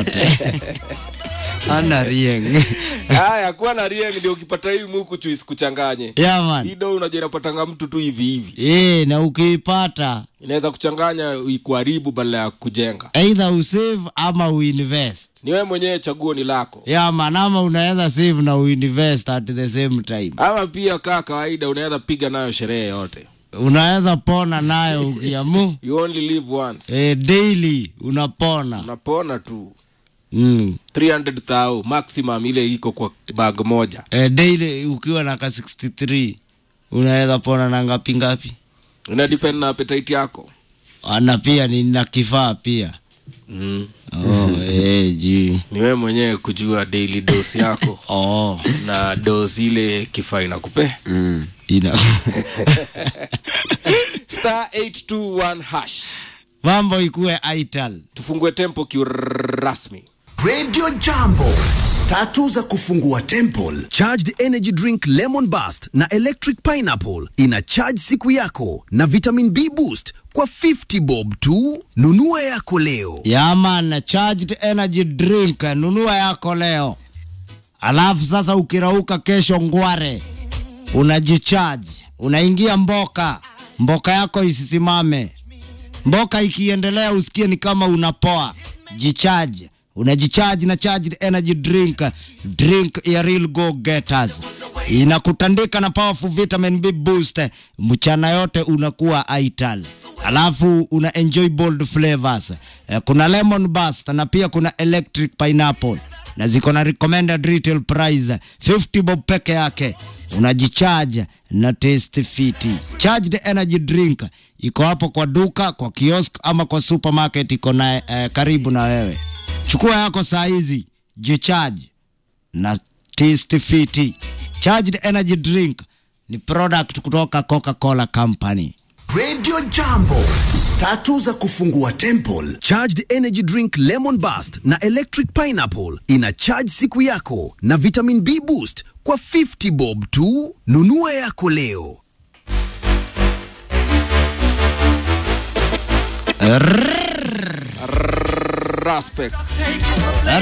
yote ana rieng haya kuwa na rieng ndio ukipata hii muku tu isikuchanganye yeah, man. hii do unajua inapatanga mtu tu hivi hivi Eh, na ukiipata inaweza kuchanganya ikuharibu badala ya kujenga either usave ama uinvest ni wewe mwenyewe chaguo ni lako yeah, man, ama unaweza save na uinvest at the same time ama pia kaa kawaida unaweza piga nayo sherehe yote unaweza pona nayo ukiamu you only live once eh, daily unapona unapona tu mm. 300,000 maximum ile iko kwa bag moja eh, daily ukiwa na ka 63 unaweza pona na ngapi ngapi ina depend na appetite yako na pia nina kifaa pia mm. oh, eh, juu ni wewe mwenyewe kujua daily dose yako oh. na dose ile kifaa inakupe mm. ina star 821 hash mambo ikuwe ital tufungue tempo kiurasmi Radio Jambo, tatu za kufungua temple. Charged energy drink lemon burst na electric pineapple ina charge siku yako na vitamin B boost kwa 50 bob tu. Nunua yako leo. yaman charged energy drink nunua yako leo alafu sasa ukirauka kesho ngware unajichaji unaingia mboka mboka yako isisimame mboka ikiendelea usikie ni kama unapoa jichaji unajichaji na charged energy drink drink ya real go getters inakutandika na powerful vitamin b boost mchana yote unakuwa ital alafu una enjoy bold flavors Eh, kuna lemon burst na pia kuna electric pineapple na ziko na recommended retail price 50 bob peke yake unajichaja na taste fiti charged energy drink iko hapo kwa duka kwa kiosk ama kwa supermarket iko na eh, karibu na wewe chukua yako saa hizi jicharge na taste fiti charged energy drink ni product kutoka coca-cola company Radio Jambo, tatu za kufungua temple. Charged energy drink lemon burst na electric pineapple ina charge siku yako na vitamin B boost kwa 50 bob tu. Nunua yako leo. respect